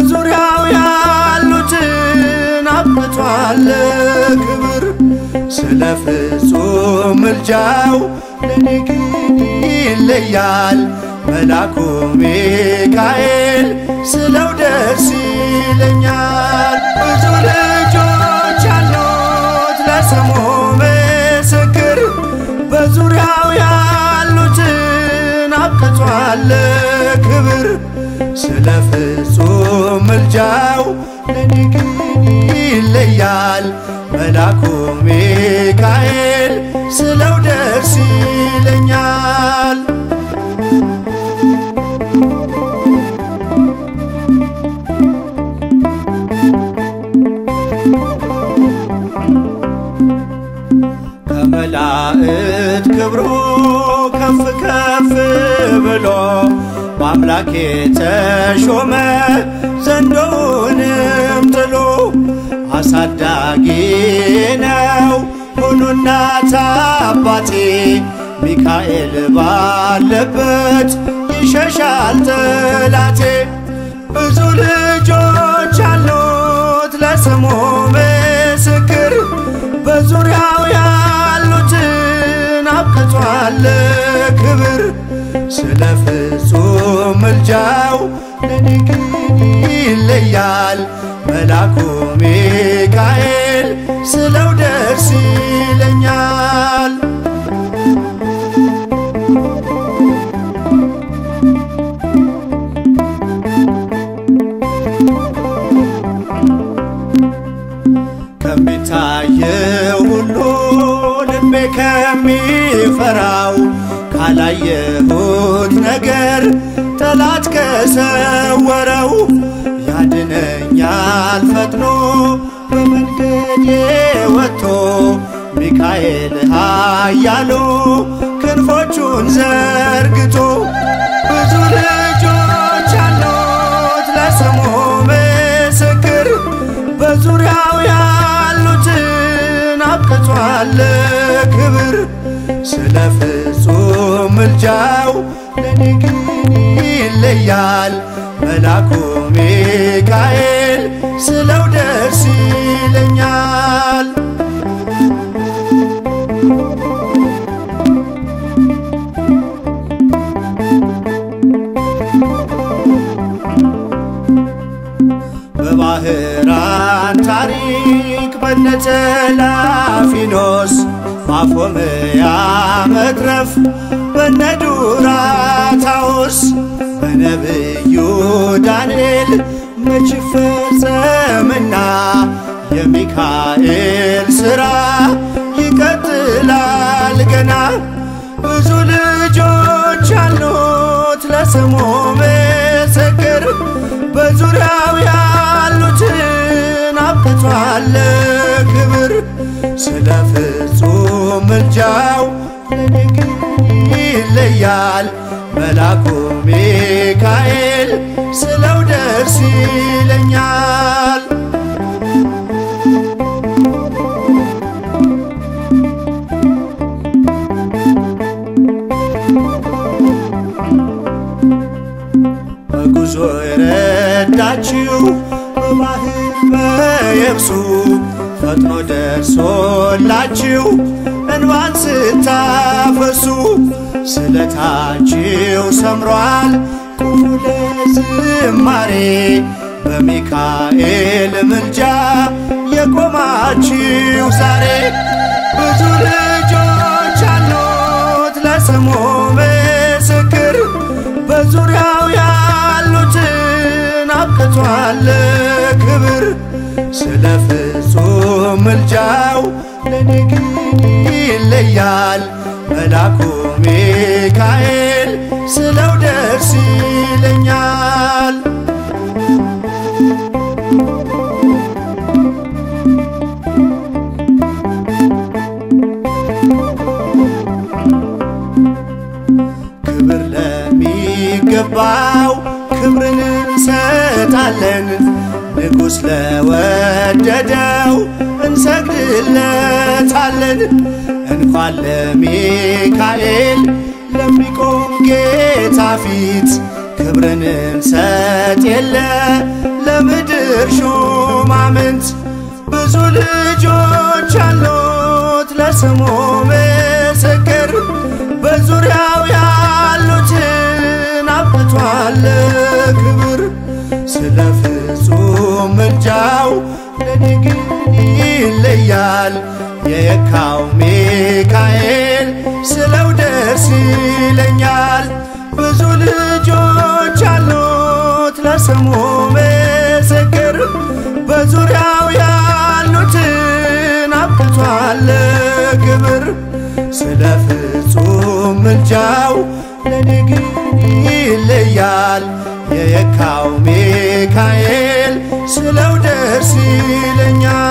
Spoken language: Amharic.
በዙሪያው ያሉትን አብቅቷል ክብር ስለ ፍጹም ምልጃው ለኔ ግን ይለያል መላኩ ሚካኤል ስለው ደስ ይለኛል። ብዙ ልጆች ያሉት ለስሙ ምስክር በዙሪያው ያሉትን አብቅቷል ክብር ስለ ፍጹም ምልጃው ለኔ ግን ይለያል መላኩ ሚካኤል ስለው ደስ ይለኛል። ከመላእክት ክብሩ ከፍ ከፍ ብሎ በአምላክ የተሾመ ዘንዶውንም ጥሎ አሳዳጊ ነው ሁኑ እናት አባቴ ሚካኤል ባለበት ይሸሻል ጠላቴ። ብዙ ልጆች አሉት ለስሙ ምስክር በዙሪያው ያሉትን አብቅቷል ክብር ስለ ፍጹም ምልጃው ለኔ ግን ይለያል መላኩ ሚካኤል ስለው ደስ ይለኛል። ከሚታየው ሁሉ ልቤ ከሚፈራው ካላየሁት ነገር ጠላት ከሰወረው ያድነኛል ፈጥኖ በመንገዴ ወጥቶ ሚካኤል ኃያሉ ክንፎቹን ዘርግቶ ብዙ ልጆች አሉት ለስሙ ምስክር በዙሪያው ያሉትን አብቅቷል ክብር ስለ ፍጹም ምልጃው ለኔ ግን ይለያል መላኩ ሚካኤል ስለው ደስ ይለኛል። በባህራን ታሪክ በነተላፊኖስ ማፎምያ መትረፍ በነዱራታውስ በነብዩ ዳንኤል መች ፈጸምና የሚካኤል ሥራ ይቀጥላል ገና ብዙ ልጆች አሉት ለስሙ ምስክር በዙሪያው ያሉትን አብቅቷል ክብር ስለ ፍጹም ምልጃው ለኔ ግን ይለያል መላኩ ሚካኤል ስለው ደስ ይለኛል። በጉዞ የረዳችው በባህር በየብሱ ፈጥኖ ደርሶላችሁ እንባን ስታፈሱ ስለታችሁ ሰምሯል ቁሙ ለዝማሬ በሚካኤል ምልጃ የቆማችሁ ዛሬ ብዙ ልጆች አሉት ለስሙ ምስክር በዙሪያው ያሉትን አብቅቷል ክብር ስለ ፍጹም ምልጃው ለኔ ግን ይለያል መላኩ ሚካኤል ስለው ደስ ይለኛል። ክብር ለሚገባው ክብርን እንሰጣለን። ንጉሥ ለወደደው እንሰግድለታለን። እንኳን ለሚካኤል ለሚቆም ጌታ ፊት ክብርን እንሰጥ የለ በምድር ሹማምንት ብዙ ልጆች አሉት ለስሙ ምስክር በዙሪያው ያሉትን አብቅቷል ክብር ስለ ፍጹም ምልጃው ለኔ ግን ይለያል የየካው ሚካኤል ስለው ደስ ይለኛል ብዙ ልጆች አሉት ለስሙ ምስክር በዙሪያው ያሉትን አብቅቷል ክብር ስለ ፍጹም ምልጃው ለኔ ግን ይለያል የየካው ሚካኤል ስለው ደስ ይለኛል